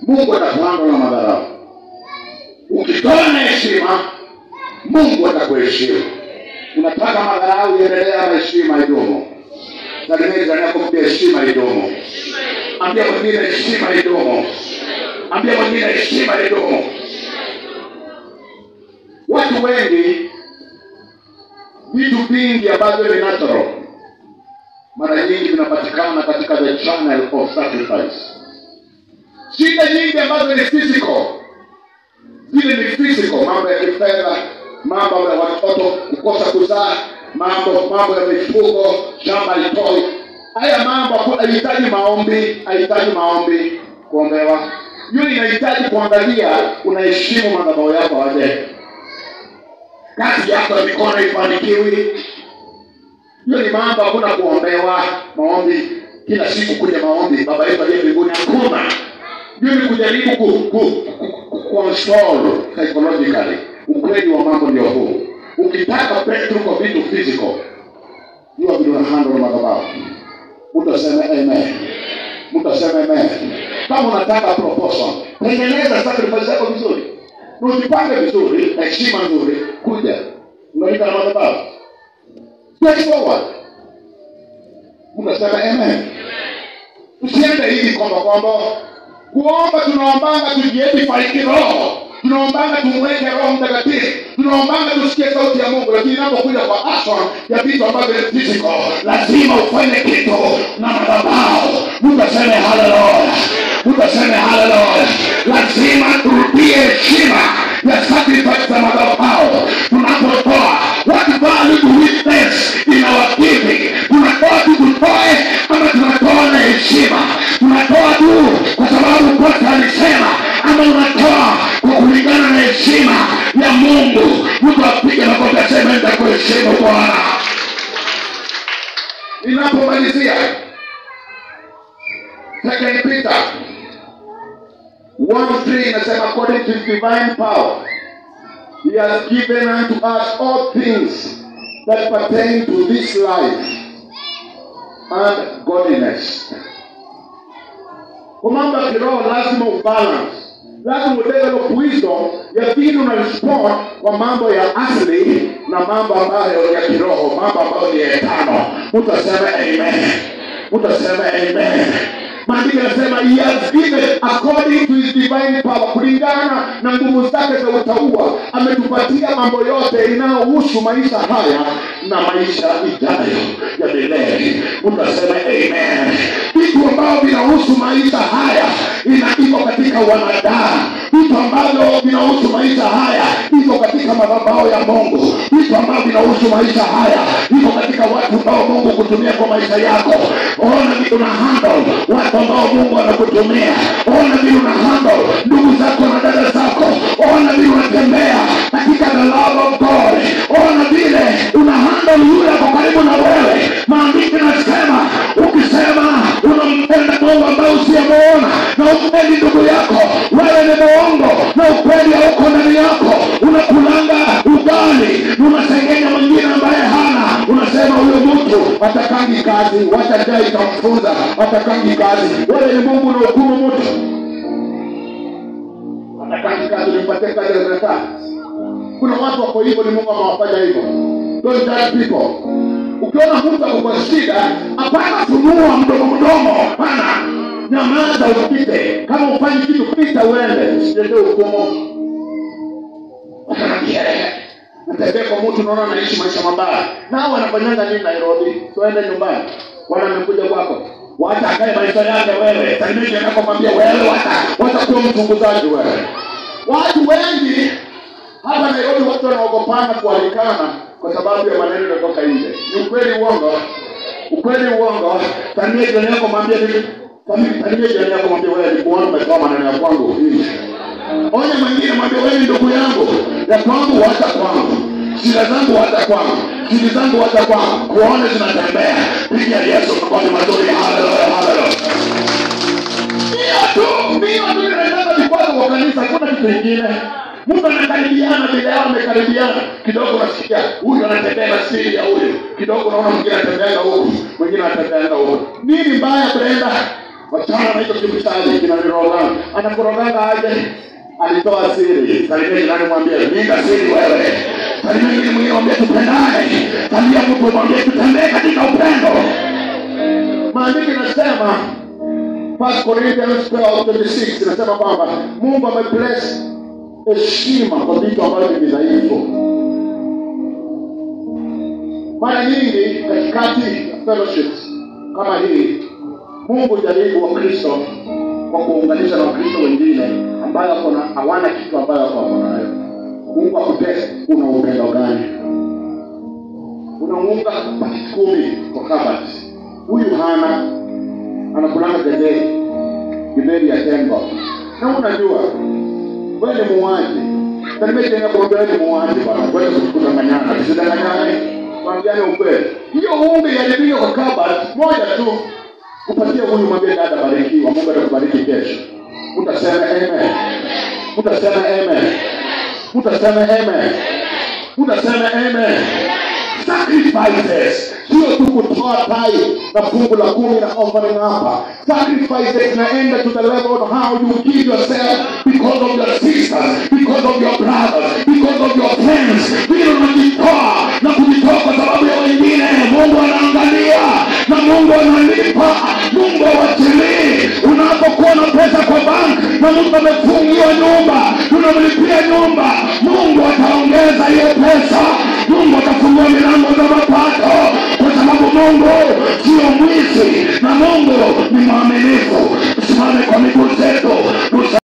mungu atakuhandle na madharau ukitoa na heshima mungu atakuheshimu unataka madharau iendelee ama heshima idumu salimia jirani yako mpia heshima idumu ambia mwingine heshima idumu ambia mwingine heshima idumu watu wengi vitu vingi ambavyo ni natural mara nyingi vinapatikana katika the channel of sacrifice shida nyingi ambazo ni physical zile ni physical mambo ya kifedha mambo ya watoto kukosa kuzaa mambo mambo ya mifugo shamba litoi haya mambo haku- haihitaji maombi haihitaji maombi kuombewa hiyo inahitaji kuangalia unaheshimu madhabao yako aje kazi yako ya mikono ifanikiwi hiyo ni mambo hakuna kuombewa maombi kila siku kuja maombi baba yetu aliye mbinguni hakuna hiyo ni kujaribu ku, ku, ku, ku, console psychologically ukweli wa mambo ndio huu ukitaka breakthrough kwa vitu physical jua vile unahandle na madhabahu mtu aseme amen mtu aseme amen kama unataka proposal tengeneza sacrifice yako vizuri na ujipange vizuri na heshima nzuri kuja unalika na madhabahu straightforward mtu aseme amen usiende hivi kwamba kwamba kuomba tunaombanga tujiedify kiroho tunaombanga tumweke roho mtakatifu tunaombanga tusikie sauti ya mungu lakini inapokuja kwa action ya vitu ambavyo ni physical lazima ufanye kitu na madhabahu mtu aseme haleluya mtu aseme haleluya lazima turudie heshima ya sacrifice za madhabahu tunapotoa what value do we place in our giving tunatoa tu tutoe ama tunatoa na heshima tunatoa tu kwa sababu kosa alisema ama unatoa kwa kulingana na heshima ya mungu mtu apige makofi aseme nitakuheshimu bwana ninapomalizia second peter 1 inasema according to his divine power he has given unto us all things that pertain to this life and godliness kwa mambo ya kiroho lazima ubalance lazima udevelop wisdom ya vile una respond kwa mambo ya asili na mambo ambayo ya kiroho mambo ambayo ni etano mtu aseme amen mtu aseme amen maandiko yanasema he has given according to his divine power kulingana na nguvu zake za utaua ametupatia mambo yote inayohusu maisha haya na maisha ijayo ya milele mtu aseme amen vitu ambavyo vinahusu maisha haya ina iko katika wanadamu vitu ambavyo vinahusu maisha haya iko katika madhabao ya mungu vitu ambavyo vinahusu maisha haya iko katika watu ambao mungu kutumia kwa maisha yako ona vile una handle watu ambao mungu anakutumia ona vile una handle ndugu zako na dada zako ona vile unatembea katika the love of god ona vile una handle yule ako karibu na wewe maandiko nasema ukisema unampenda mungu ambaye usiyemuona na upendi ndugu yako wewe ni muongo na ukweli hauko ndani yako unakulanga ugali unasengenya mwingine ambaye hana unasema huyo mtu atakangi kazi wacha jaa itamfunza atakangi kazi wewe ni mungu na hukumu mtu atakangi kazi ulimpatia kazi anakaa kuna watu wako hivyo ni mungu amewafanya hivyo don't judge people ukiona mtu ako kwa shida hapana funua mdomo mdomo hapana nyamaza upite kama ufanyi kitu pita uende usitetee hukumu natembea kwa mtu naona anaishi maisha mabaya nao wanafanyanga nini nairobi tuende nyumbani wana amekuja kwako wacha akae maisha yake wewe salimia nakomwambia wewe wacha wacha kuwa mchunguzaji wewe watu wengi hapa nairobi watu wanaogopana kualikana kwa sababu ya maneno yanatoka nje ni ukweli uongo ukweli uongo salimia jirani yako mwambie mimi salimia jirani yako mwambie wewe nikuona umetoa maneno ya kwangu nje onya mwingine mwambie wewe ni ndugu yangu ya kwangu wacha kwangu shida zangu wacha kwangu shida zangu wacha kwangu kuone zinatembea piga yesu makofi mazuri haleluya haleluya hiyo tu hiyo tu inaendana vikwazo kwa kanisa hakuna kitu kingine mtu anakaribiana bila yao amekaribiana kidogo unasikia huyu anatembea na siri ya huyu kidogo unaona mwingine anatembeanga huku mwingine anatembeanga huku nini mbaya brenda wachana na hicho kibuchali kinanirogana anakurogana aje alitoa siri salimia jirani mwambie linda siri wewe salimia ingine mwingine mwambie tupendane salimia mtu mwambie tutembee katika upendo maandiki nasema First Corinthians 12:26 inasema kwamba Mungu amebless heshima kwa vitu ambavyo ni dhaifu. Mara nyingi katikati ya fellowships kama hii, Mungu jaribu Wakristo kwa kuunganisha na Wakristo wengine ambayo wako na hawana kitu ambayo wako wako nayo. Mungu akutest, una upendo gani? Unaunga pakiti kumi kwa kabati, huyu hana anakulanga getheri githeri ya tembo na unajua wewe ni muuaji tanimejenga kuambia wewe ni muuaji bwana kwenda kudanganyana tusidanganyane kwambiane ukweli hiyo unge jaribio kwa kabat moja tu upatie huyu mwambie dada barikiwa mungu atakubariki kesho utasema amen utasema amen utasema amen utasema amen sacrifices sio tu kutoa tai na fungu la kumi na offering hapa sacrifices inaenda to the level of how you give yourself because of your sisters because of your brothers because of your friends vile unajitoa na kujitoa kwa sababu ya wengine mungu anaangalia na mungu analipa mungu awachilii unapokuwa na pesa kwa bank na mtu amefungiwa nyumba unamlipia nyumba mungu ataongeza hiyo pesa mungu atafungua milango za mapato kwa sababu mungu sio mwizi na mungu